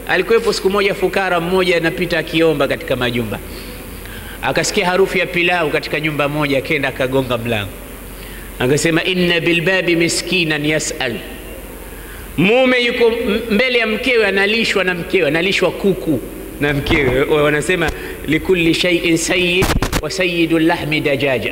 Alikuwepo siku moja fukara mmoja anapita akiomba katika majumba, akasikia harufu ya pilau katika nyumba moja, akenda akagonga mlango, akasema inna bilbabi miskinan yasal. Mume yuko mbele ya mkewe, analishwa na mkewe, analishwa kuku na mkewe. Wanasema likulli shay'in sayyid wa sayyidu lahmi dajaja,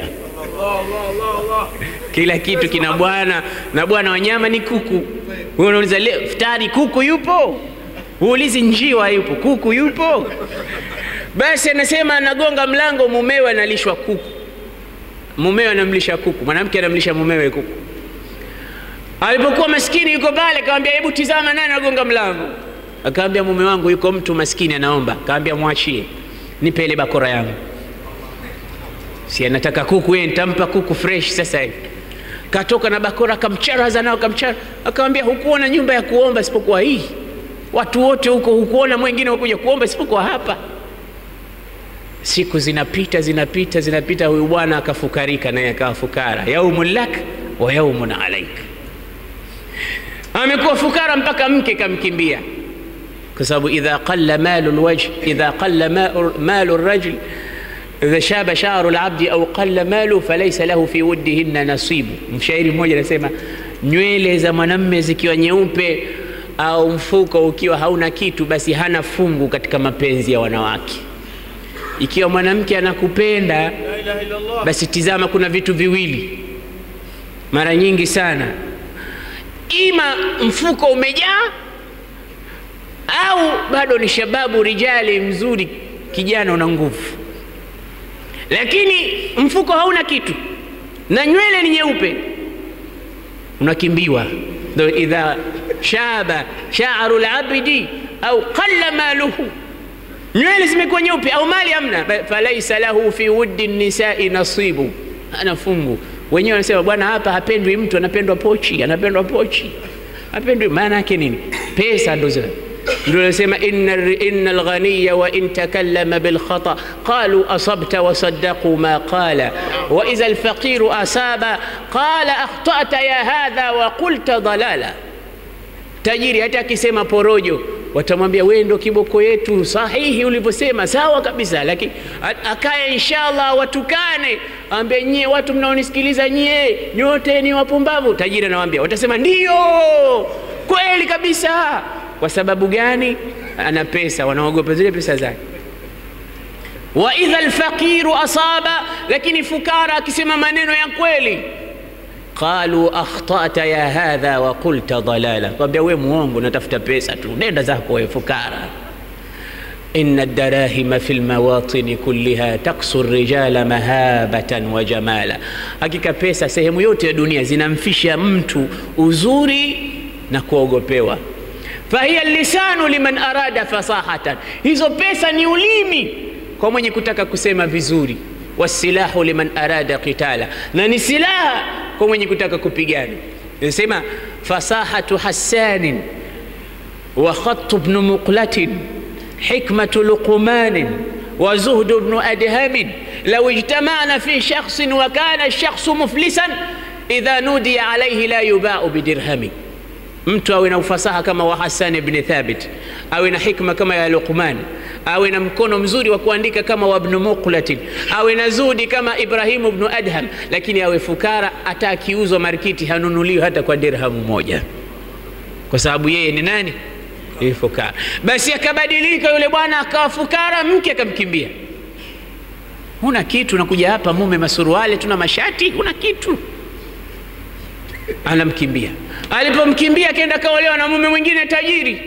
kila kitu kina bwana na bwana wa nyama ni kuku. Wewe unauliza leo futari kuku yupo? Uulizi njiwa yupo, kuku yupo? Basi anasema anagonga mlango, mumewe analishwa kuku, mumewe anamlisha kuku, mwanamke anamlisha mumewe kuku. Alipokuwa maskini yuko pale, akamwambia hebu tizama, nani anagonga mlango? Akamwambia mume wangu, yuko mtu maskini anaomba. Akamwambia mwachie, nipe ile bakora yangu, si anataka kuku yeye, nitampa kuku fresh sasa hivi. Katoka na bakora, akamcharaza nao, akamchara. Akamwambia hukuona nyumba ya kuomba isipokuwa hii? Watu wote huko hukuona mwingine wakuja kuomba isipokuwa hapa? Siku zinapita zinapita zinapita, huyu bwana akafukarika, naye akawa fukara. Yaumun lak wa yaumun alaik, amekuwa fukara mpaka mke kamkimbia, kwa sababu idha qalla malu lwajh idha qalla malu rajul idha shaba sharu labdi au qalla malu falaysa lahu fi wuddihinna nasibu. Mshairi mmoja anasema nywele za mwanamme zikiwa nyeupe au mfuko ukiwa hauna kitu, basi hana fungu katika mapenzi ya wanawake. Ikiwa mwanamke anakupenda basi tizama, kuna vitu viwili mara nyingi sana, ima mfuko umejaa au bado ni shababu rijali mzuri, kijana una nguvu, lakini mfuko hauna kitu na nywele ni nyeupe, unakimbiwa. Ndo idha shaba sha'ru labdi au qalla maluhu nywele zimekuwa nyeupe au mali hamna, falaisa lahu fi wuddi nisai nasibu, ana fungu. Wenyewe wanasema bwana, hapa hapendwi mtu, anapendwa pochi, anapendwa pochi, hapendwi. Maana yake nini? Pesa ndo ndio nasema inna alghaniya wa in takallama bilkhata qalu asabta wa saddaqu ma qala wa idha alfaqiru asaba qala akhtata ya hadha wa qulta dalala. Tajiri hata akisema porojo watamwambia wewe ndo kiboko yetu sahihi ulivyosema, sawa kabisa, lakini akaye inshallah watukane, ambie nyie watu mnaonisikiliza nyie nyote ni wapumbavu. Tajiri anawaambia, watasema ndiyo kweli kabisa. Kwa sababu gani? Ana pesa, wanaogopa zile pesa zake. Wa idha alfaqiru asaba, lakini fukara akisema maneno ya kweli qalu akhtata ya hadha wa qulta dalala, kwambia we muongo, natafuta pesa tu, nenda zako we fukara. inna darahima fi lmawatini kulliha taksu rijala mahabatan wa jamala, hakika pesa sehemu yote ya dunia zinamfisha mtu uzuri na kuogopewa. fahiya lisanu liman arada fasahatan, hizo pesa ni ulimi kwa mwenye kutaka kusema vizuri wasilahu liman arada qitala, na ni silaha kwa mwenye kutaka kupigana. Nasema fasahatu Hassanin wa khatu bnu muqlatin hikmatu luqmanin wa zuhdu bnu adhamin law ijtamana fi shakhsin wa kana shakhsu muflisan idha nudiya alayhi la yubau bidirhami. Mtu awe na ufasaha kama wa Hassan ibn Thabit, awe na hikma kama ya Luqman awe na mkono mzuri wa kuandika kama wa Ibn Muqlatin, awe na zudi kama Ibrahimu ibn Adham, lakini awe fukara, hata akiuzwa markiti hanunuliwi hata kwa dirhamu moja, kwa sababu yeye ni nani? Ni fukara. Basi akabadilika yule bwana akawa fukara, mke akamkimbia. Huna kitu, nakuja hapa mume masuruali, tuna mashati, huna kitu, anamkimbia. Alipomkimbia akaenda kaolewa na mume mwingine tajiri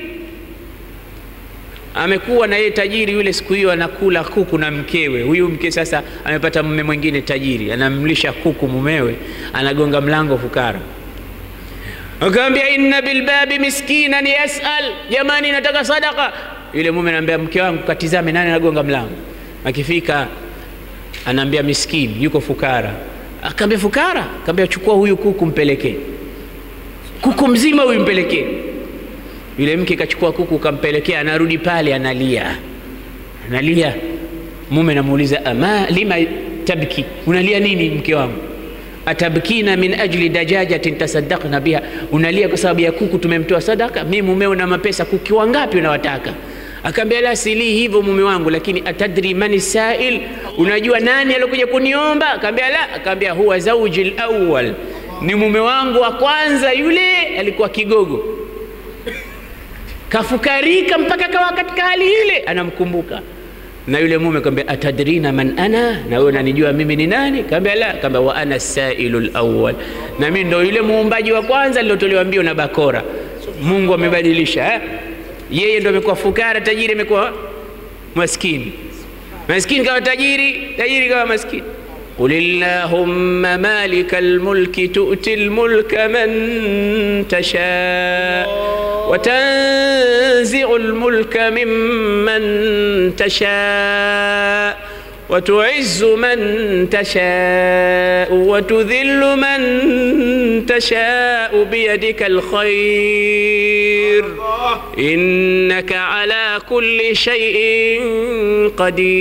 amekuwa na yeye tajiri yule, siku hiyo anakula kuku na mkewe. Huyu mke sasa amepata mume mwingine tajiri, anamlisha kuku mumewe, anagonga mlango fukara. Akamwambia inna bilbabi miskinan yasal, jamani, nataka sadaka. Yule mume anaambia mke wangu, katizame nani anagonga mlango. Akifika anaambia miskini, yuko fukara. Akaambia fukara, akaambia chukua huyu kuku mpelekee, kuku mzima huyu mpelekee yule mke kachukua kuku kampelekea, anarudi pale analia, analia. Mume namuuliza ama lima tabki, unalia nini mke wangu? atabkina min ajli dajajatin tasaddaqna biha, unalia kwa sababu ya kuku tumemtoa sadaka. Mi mumeo na mapesa, kuki wangapi unawataka? Akaambia la, silii hivyo mume wangu, lakini atadri mani sail, unajua nani alikuja kuniomba? Akaambia la, akaambia huwa zauji lawal, ni mume wangu wa kwanza, yule alikuwa kigogo kafukarika mpaka kawa katika hali ile, anamkumbuka na yule mume kaambia, atadrina man ana, na wewe unanijua mimi ni nani? Kaambia la, kaambia wa ana sailu lawal, na mimi ndo yule muumbaji wa kwanza lilotolewa mbio na bakora. Mungu amebadilisha eh? Yeye ndo amekuwa fukara, tajiri amekuwa maskini, maskini kawa tajiri, tajiri kawa maskini. Qul illahumma malika lmulki tu'ti lmulka man tasha wa tanzi'u lmulka mimman tasha wa tu'izzu man tasha wa tudhillu man tasha biyadika alkhair innaka ala kulli shay'in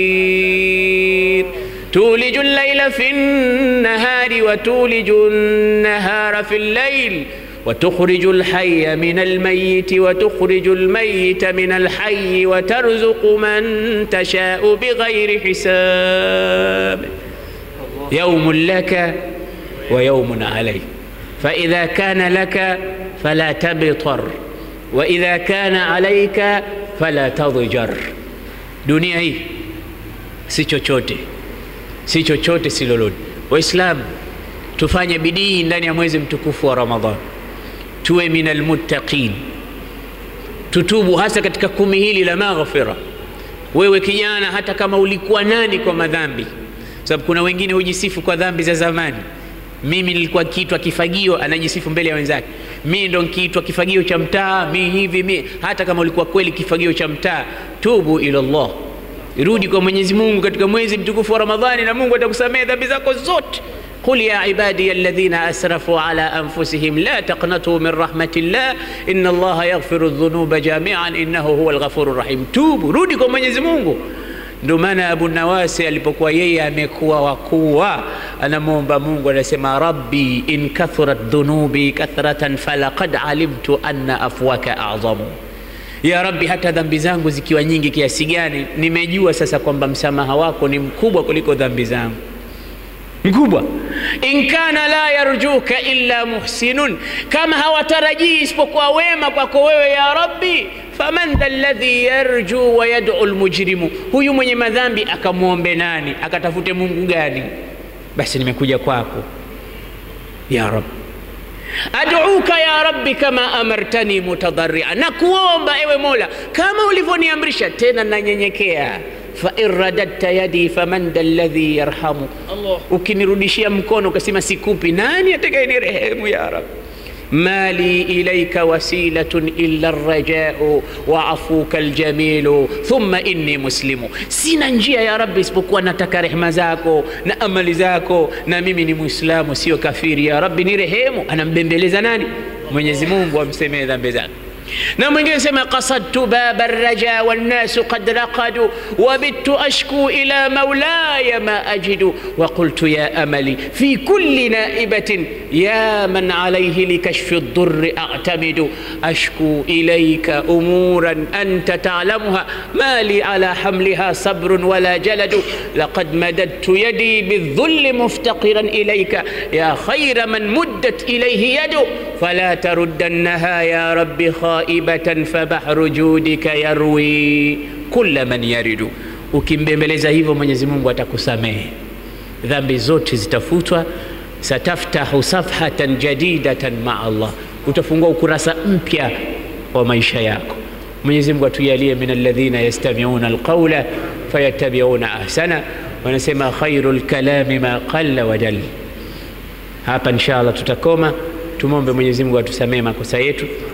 qadir تولج الليل في النهار وتولج النهار في الليل وتخرج الحي من الميت وتخرج الميت من الحي وترزق من تشاء بغير حساب يوم لك ويوم عليك فإذا كان لك فلا تبطر وإذا كان عليك فلا تضجر dunia hii si chochote si chochote si lolote. Waislamu, tufanye bidii ndani ya mwezi mtukufu wa Ramadhan, tuwe minal muttaqin, tutubu hasa katika kumi hili la maghfira. Wewe kijana, hata kama ulikuwa nani kwa madhambi, sababu kuna wengine hujisifu kwa dhambi za zamani. Mimi nilikuwa kiitwa kifagio, anajisifu mbele ya wenzake, mi ndo nkiitwa kifagio cha mtaa, mi hivi mi. Hata kama ulikuwa kweli kifagio cha mtaa, tubu ila Allah Rudi kwa Mwenyezi Mungu katika mwezi mtukufu wa Ramadhani na Mungu atakusamehe dhambi zako zote. Qul ya ibadiya alladhina asrafu ala anfusihim la taqnatu min rahmatillah inna Allaha yaghfiru dhunuba jami'an innahu huwa alghafuru rahim. Tubu, rudi kwa Mwenyezi Mungu. Ndio maana Abu Nawasi alipokuwa yeye amekuwa wakuwa, anamwomba Mungu, anasema rabbi in kathurat dhunubi kathratan falaqad alimtu anna afwaka a'zamu ya Rabbi, hata dhambi zangu zikiwa nyingi kiasi gani, nimejua sasa kwamba msamaha wako ni mkubwa kuliko dhambi zangu, mkubwa. In kana la yarjuka illa muhsinun, kama hawatarajii isipokuwa wema kwako wewe ya Rabbi, faman dha alladhi yarju wa yad'u almujrimu, huyu mwenye madhambi akamwombe nani? Akatafute Mungu gani? Basi nimekuja kwako ya Rabbi aduuka ya rabbi kama amartani mutadharia, na kuomba ewe Mola kama ulivyoniamrisha, tena nanyenyekea. fa in radadta yadi faman dha alladhi yarhamu, ukinirudishia mkono ukasema sikupi, nani atakayenirehemu ya Rabbi? mali ilaika wasilatun illa rajau wa afuka aljamilu thumma inni muslimu, sina njia ya Rabbi isipokuwa nataka rehema zako na amali zako, na mimi ni Muislamu sio kafiri. Ya Rabbi ni rehemu. Anambembeleza nani? Mwenyezi Mungu amsemee dhambi zake. na mwingine sema qasadtu baba raja wannasu qad raqadu wabittu ashku ila maulaya ma ajidu wa qultu ya amali fi kulli naibatin ya man alayhi likashfi الضر أعتمد أشكو إليك أمورا أنت تعلمها ما لي على حملها صبر ولا جلد لقد مددت يدي بالذل مفتقرا إليك يا خير من مدت إليه يد فلا تردنها يا رب خائبة فبحر جودك يروي كل من يرد ukimbembeleza hivyo mwenyezi mungu atakusamehe dhambi zote zitafutwa sataftahu safhatan jadidatan maa Allah, utafungua ukurasa mpya wa maisha yako. Mwenyezi Mungu atujalie min alladhina yastami'una alqawla fayattabi'una ahsana. Wanasema khairul kalami ma qalla wa jalla. Hapa insha Allah tutakoma. Tumwombe Mwenyezi Mungu atusamee makosa yetu